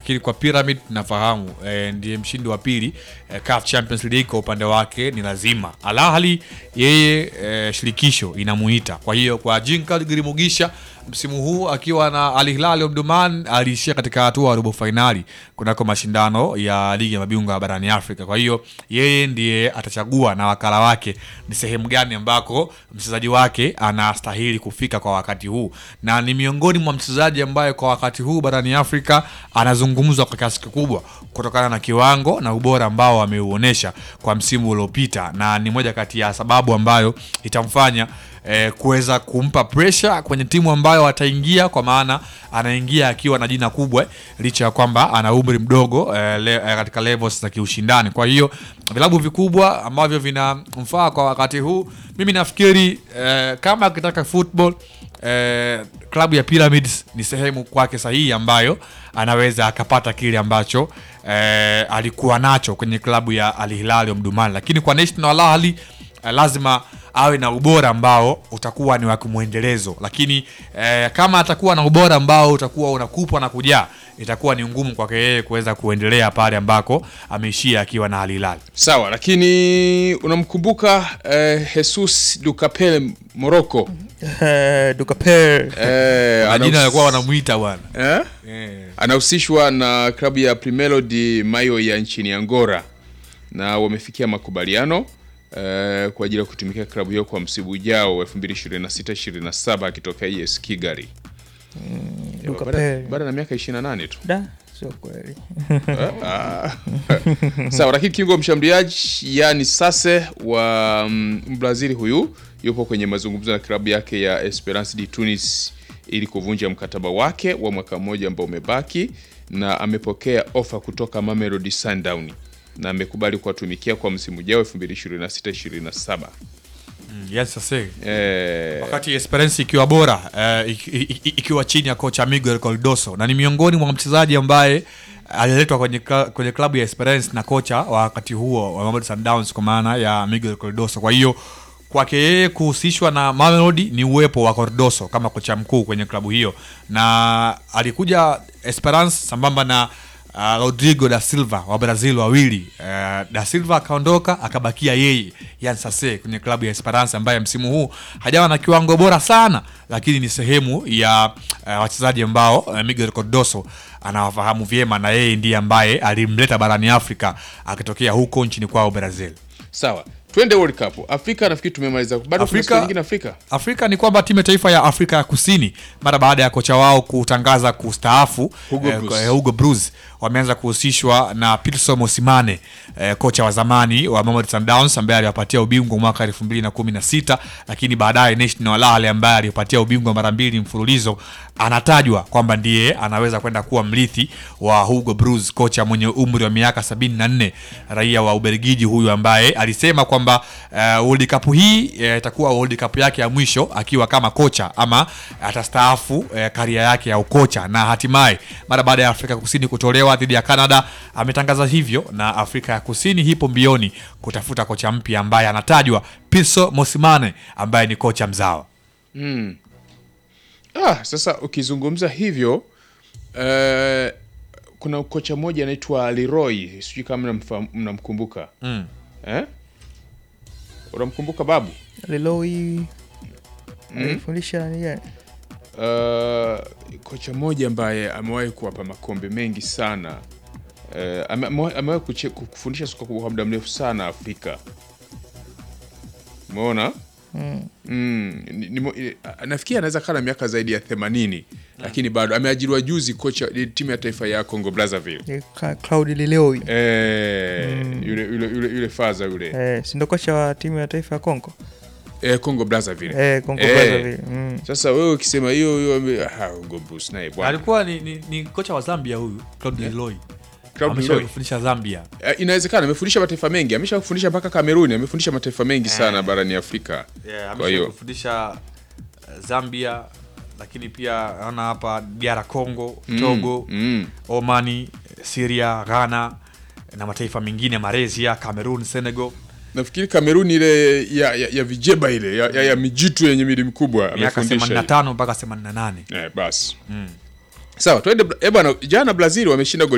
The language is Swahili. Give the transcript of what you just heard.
lakini kwa Pyramid nafahamu eh, ndiye mshindi wa pili eh, CAF Champions League kwa upande wake ni lazima. Al Ahly yeye eh, shirikisho inamuita. Kwa hiyo kwa Jinkal Girimugisha msimu huu akiwa na Al Hilal Omdurman aliishia katika hatua ya robo fainali kunako mashindano ya ligi ya mabingwa barani Afrika. Kwa hiyo yeye ndiye atachagua na wakala wake ni sehemu gani ambako mchezaji wake anastahili kufika kwa wakati huu, na ni miongoni mwa mchezaji ambaye kwa wakati huu barani Afrika anazungumzwa kwa kiasi kikubwa kutokana na kiwango na ubora ambao ameuonesha kwa msimu uliopita, na ni moja kati ya sababu ambayo itamfanya eh, kuweza kumpa pressure kwenye timu ambayo ataingia, kwa maana anaingia akiwa na jina kubwa licha ya kwamba ana umri mdogo eh, le, eh, katika levels za kiushindani. Kwa hiyo vilabu vikubwa ambavyo vinamfaa kwa wakati huu, mimi nafikiri eh, kama akitaka football eh, klabu ya Pyramids ni sehemu kwake sahihi ambayo anaweza akapata kile ambacho eh, alikuwa nacho kwenye klabu ya Al Hilal Omdurman, lakini kwa National Al Ahly eh, lazima awe na ubora ambao utakuwa ni wa kimwendelezo, lakini eh, kama atakuwa na ubora ambao utakuwa unakupwa na kujaa, itakuwa ni ngumu kwake yeye kuweza kuendelea pale ambako ameishia akiwa na Al Hilal. Sawa, lakini unamkumbuka eh, Jesus Dukapele Morocco Eh, Dukaper eh, Majina anahus- walikuwa wanamuita bwana eh? eh. anahusishwa na klabu ya Primeiro de Mayo ya nchini Angola na wamefikia makubaliano eh, kwa ajili ya kutumikia klabu hiyo kwa msimu ujao wa 2026-27 akitokea ES Kigali. Luka Baada- Perry. Baada na miaka 28 tu. da sio kweli Ah. Sawa, lakini kingo mshambuliaji yani Sase wa mm, Mbrazili huyu yupo kwenye mazungumzo na klabu yake ya Esperance de Tunis ili kuvunja mkataba wake wa mwaka mmoja ambao umebaki, na amepokea ofa kutoka Mamelodi Sundowns na amekubali kuwatumikia kwa msimu ujao 2026-27. Yes, sasa Eh, wakati Esperance ikiwa bora eh, iki- iki- ikiwa chini ya kocha Miguel Cardoso na ni miongoni mwa mchezaji ambaye aliletwa kwenye, kla- kwenye klabu ya Esperance na kocha wa wakati huo wa Mamelodi Sundowns kwa maana ya Miguel Cardoso. Kwa hiyo kwake yeye kuhusishwa na Mamelodi ni uwepo wa Cardoso kama kocha mkuu kwenye klabu hiyo, na alikuja Esperance sambamba na uh, Rodrigo da Silva wa Brazil wawili. Uh, da Silva akaondoka akabakia yeye Yan Sase kwenye klabu ya Esperance ambaye msimu huu hajawa na kiwango bora sana, lakini ni sehemu ya uh, wachezaji ambao uh, Miguel Cardoso anawafahamu vyema, na yeye ndiye ambaye alimleta barani Afrika akitokea huko nchini kwao Brazil. sawa, twende World Cup. Afrika nafikiri tumemaliza. Bado kuna Afrika- siku nyingine Afrika. Afrika ni kwamba timu ya taifa ya Afrika ya Kusini mara baada ya kocha wao kutangaza kustaafu Hugo eh, Bruce. eh, Hugo Bruce wameanza kuhusishwa na Pitso Mosimane eh, kocha wa zamani wa Mamelodi Sundowns ambaye aliwapatia ubingwa mwaka 2016 lakini baadaye National Al Ahly ambaye alipatia ubingwa mara mbili mfululizo anatajwa kwamba ndiye anaweza kwenda kuwa mrithi wa Hugo Bruce kocha mwenye umri wa miaka 74 raia wa Ubelgiji huyu ambaye alisema kwamba uh, World Cup hii eh, itakuwa World Cup yake ya mwisho akiwa kama kocha ama atastaafu eh, karia yake ya ukocha, na hatimaye mara baada ya Afrika Kusini kutolewa dhidi ya Canada ametangaza hivyo, na Afrika ya Kusini hipo mbioni kutafuta kocha mpya ambaye anatajwa Pitso Mosimane ambaye ni kocha mzawa. Ah, sasa ukizungumza hivyo eh, kuna kocha mmoja anaitwa Leroy, sijui kama mnamfahamu- mnamkumbuka Mm. eh? Unamkumbuka babu? Leloi alifundisha nani gani? Uh, kocha mmoja ambaye amewahi kuwapa makombe mengi sana uh, ame- amewahi amewahi kuche- kufundisha soka kwa muda mrefu sana Afrika. Umeona? Mm, ni- ni mo- i- a- nafikiri anaweza kaa na miaka zaidi ya 80 lakini bado ameajiriwa juzi kocha eh, timu ya taifa ya Congo Brazzaville. Ni Ka- Claude Leloi Eh, yule yule yule yule faza yule eh, si ndo kocha wa timu ya taifa ya Kongo eh, Congo Brazzaville. eh, Kongo Eh. Brazzaville mm. Sasa wewe ukisema hiyo hiyo ame- ah, Hugo Bruce naye bwana. Alikuwa ni, ni, ni kocha wa Zambia huyu Claude Leroy. Claude Amesha Leroy. kufundisha Zambia. Eh, inawezekana amefundisha mataifa mengi amesha kufundisha mpaka Kameruni amefundisha mataifa mengi sana barani Afrika Yeah, kwa hiyo kufundisha uh, Zambia lakini pia naona hapa DR Congo, Togo, mm. Omani, Syria, Ghana na mataifa mengine Malaysia, Cameroon, Senegal. nafikiri Kameruni ile ya, ya, ya vijeba ile ya, ya, ya mijitu yenye mili mikubwa Miaka amefundisha 85 mpaka 88. eh, basi sawa tuende eh bwana jana Brazil wameshinda goli